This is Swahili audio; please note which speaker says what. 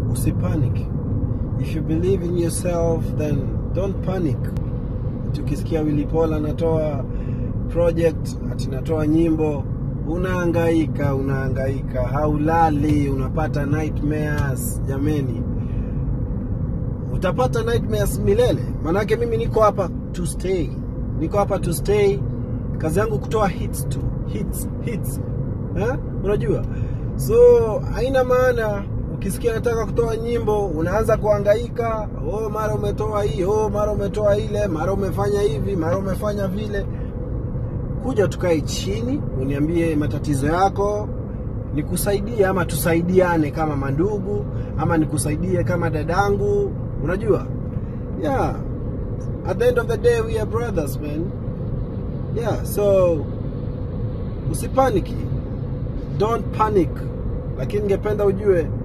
Speaker 1: usipanic if you believe in yourself then don't panic tukisikia Willy Paul anatoa project ati natoa nyimbo unahangaika unahangaika haulali unapata nightmares jameni utapata nightmares milele manake mimi niko hapa to stay niko hapa to stay kazi yangu kutoa hits tu hits hits ha? unajua so haina maana ukisikia nataka kutoa nyimbo unaanza kuhangaika oh mara umetoa hii oh mara umetoa ile mara umefanya hivi mara umefanya vile kuja tukae chini uniambie matatizo yako nikusaidie ama tusaidiane kama mandugu ama nikusaidie kama dadangu unajua yeah at the end of the day we are brothers man yeah so usipaniki don't panic lakini ningependa ujue